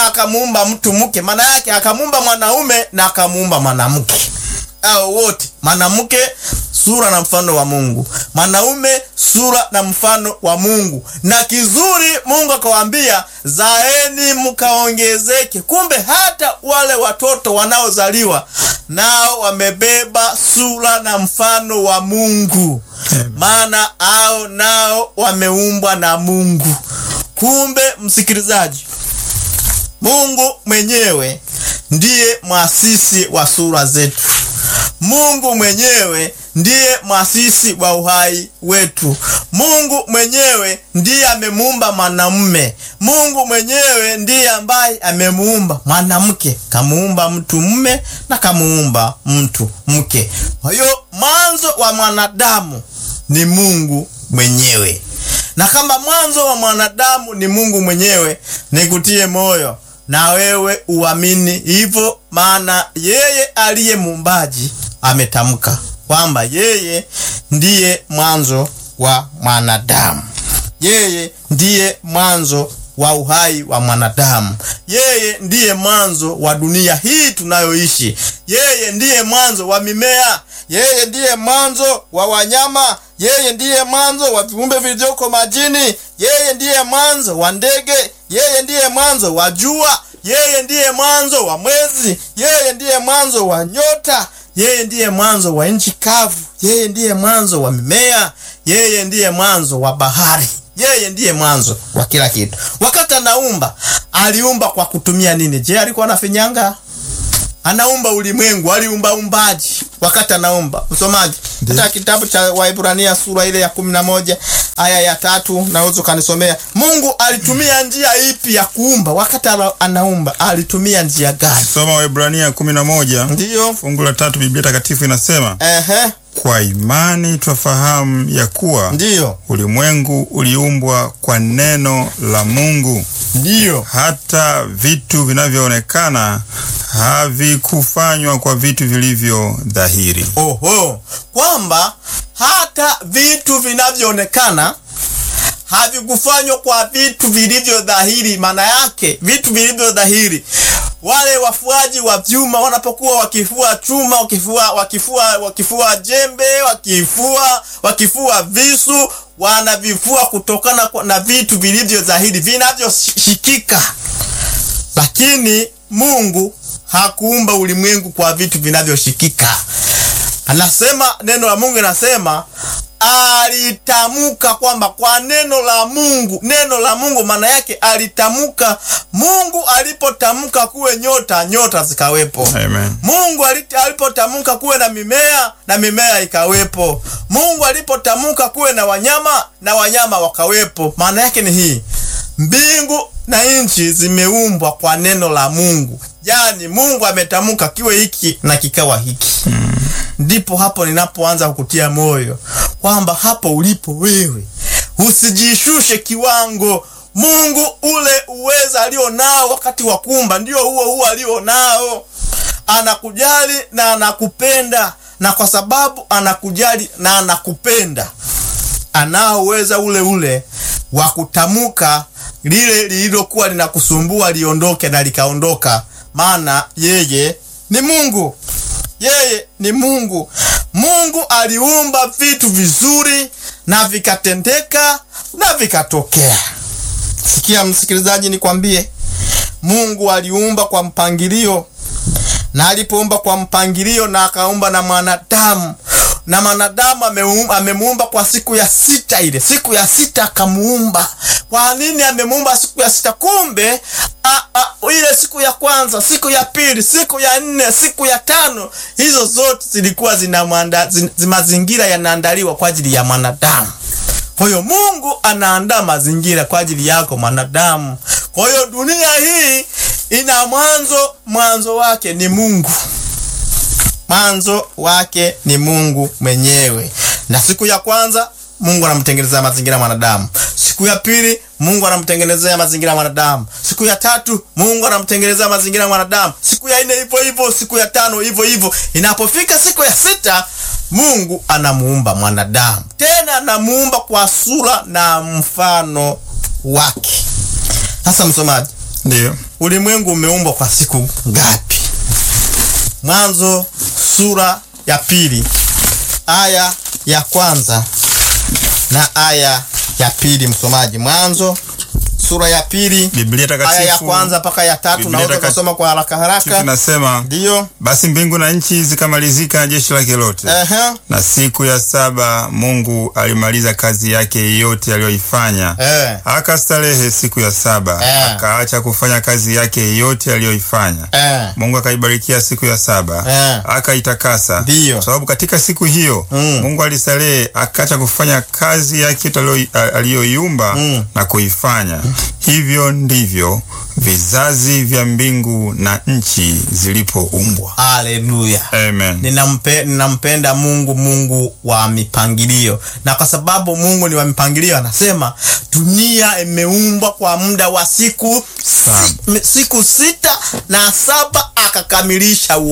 akamuumba mtu mke, maana yake akamuumba mwanaume na akamuumba mwanamke, au wote, mwanamke sura na mfano wa Mungu, mwanaume sura na mfano wa Mungu. Na kizuri Mungu akawaambia, zaeni mkaongezeke. Kumbe hata wale watoto wanaozaliwa nao wamebeba sura na mfano wa Mungu, maana ao nao wameumbwa na Mungu. Kumbe msikilizaji, Mungu mwenyewe ndiye mwasisi wa sura zetu. Mungu mwenyewe ndiye mwasisi wa uhai wetu. Mungu mwenyewe ndiye amemuumba mwanamume. Mungu mwenyewe ndiye ambaye amemuumba mwanamke, kamuumba mtu mume na kamuumba mtu mke. Kwa hiyo mwanzo wa mwanadamu ni Mungu mwenyewe, na kama mwanzo wa mwanadamu ni Mungu mwenyewe, nikutie moyo na wewe uamini hivyo, maana yeye aliye muumbaji ametamka kwamba yeye ndiye mwanzo wa mwanadamu, yeye ndiye mwanzo wa uhai wa mwanadamu, yeye ndiye mwanzo wa dunia hii tunayoishi, yeye ndiye mwanzo wa mimea, yeye ndiye mwanzo wa wanyama, yeye ndiye mwanzo wa viumbe vilivyoko majini, yeye ndiye mwanzo wa ndege, yeye ndiye mwanzo wa jua, yeye ndiye mwanzo wa mwezi, yeye ndiye mwanzo wa nyota yeye ndiye mwanzo wa nchi kavu, yeye ndiye mwanzo wa mimea, yeye ndiye mwanzo wa bahari, yeye ndiye mwanzo wa kila kitu. Wakati anaumba aliumba kwa kutumia nini? Je, alikuwa anafinyanga? Anaumba ulimwengu, aliumba umbaji wakati anaumba. Msomaji, hata kitabu cha Waibrania sura ile ya kumi na moja aya ya tatu naweza ukanisomea. Mungu alitumia njia ipi ya kuumba? Wakati anaumba alitumia njia gani? Soma Waebrania kumi na moja Ndiyo, fungu la tatu. Biblia Takatifu inasema ehe, kwa imani twafahamu ya kuwa ndiyo, ulimwengu uliumbwa kwa neno la Mungu, ndiyo. hata vitu vinavyoonekana havikufanywa kwa vitu vilivyo dhahiri. Oho, kwamba hata vitu vinavyoonekana havikufanywa kwa vitu vilivyo dhahiri. Maana yake vitu vilivyo dhahiri, wale wafuaji wa vyuma wanapokuwa wakifua chuma, wakifua wakifua wakifua jembe, wakifua wakifua visu, wanavifua kutokana kwa- na vitu vilivyo dhahiri vinavyoshikika, lakini Mungu hakuumba ulimwengu kwa vitu vinavyoshikika. Anasema neno la Mungu linasema alitamka kwamba kwa neno la Mungu, neno la Mungu maana yake alitamka. Mungu alipotamka kuwe nyota, nyota zikawepo. Amen. Mungu aliti- alipotamka kuwe na mimea na mimea ikawepo. Mungu alipotamka kuwe na wanyama na wanyama wakawepo. Maana yake ni hii, mbingu na nchi zimeumbwa kwa neno la Mungu, yaani Mungu ametamka kiwe hiki na kikawa hiki. Ndipo hapo ninapoanza kukutia moyo kwamba hapo ulipo wewe usijishushe kiwango. Mungu ule uweza alio nao wakati wa kuumba ndio huo huo alio nao. Anakujali na anakupenda, na kwa sababu anakujali na anakupenda, anao uweza ule ule wa kutamka lile lililokuwa linakusumbua liondoke na likaondoka, maana yeye ni Mungu yeye ni Mungu. Mungu aliumba vitu vizuri na vikatendeka na vikatokea. Sikia msikilizaji, nikwambie, Mungu aliumba kwa mpangilio, na alipoumba kwa mpangilio na akaumba na mwanadamu na mwanadamu ameum- amemuumba kwa siku ya sita. Ile siku ya sita akamuumba. Kwa nini amemuumba siku ya sita? Kumbe a, a, ile siku ya kwanza, siku ya pili, siku ya nne, siku ya tano, hizo zote zilikuwa zina mwanda, zin, zi- mazingira yanaandaliwa kwa ajili ya mwanadamu. Kwa hiyo Mungu anaandaa mazingira kwa ajili yako mwanadamu. Kwa hiyo dunia hii ina mwanzo, mwanzo wake ni Mungu mwanzo wake ni Mungu mwenyewe. Na siku ya kwanza Mungu anamtengenezea mazingira mwanadamu. Siku ya pili Mungu anamtengenezea mazingira mwanadamu. Siku ya tatu Mungu anamtengenezea mazingira mwanadamu. Siku ya nne hivyo hivyo, siku ya tano hivyo hivyo. Inapofika siku ya sita Mungu anamuumba mwanadamu, tena anamuumba kwa sura na mfano wake. Sasa msomaji, Ndiyo. ulimwengu umeumbwa kwa siku ngapi? Mwanzo sura ya pili aya ya kwanza na aya ya pili. Msomaji, Mwanzo sura ya pili Biblia aya ya takatifu kwanza mpaka ya tatu. Biblia Naweza takatifu kusoma kwa haraka haraka, tunasema ndiyo. basi mbingu na nchi zikamalizika na jeshi lake lote. Ehe, Na siku ya saba Mungu alimaliza kazi yake yote aliyoifanya. eh, Akastarehe siku ya saba, Eh. akaacha kufanya kazi yake yote aliyoifanya. eh, Mungu akaibarikia siku ya saba Eh. akaitakasa, Ndiyo. kwa sababu katika siku hiyo Mm. Mungu alistarehe, akaacha kufanya kazi yake yote aliyo- aliyoiumba Mm. na kuifanya. Hivyo ndivyo vizazi vya mbingu na nchi zilipoumbwa. haleluya. Amen. Ninampe, ninampenda Mungu, Mungu wa mipangilio, na kwa sababu Mungu ni wa mipangilio, anasema dunia imeumbwa kwa muda wa siku si, siku sita na saba akakamilisha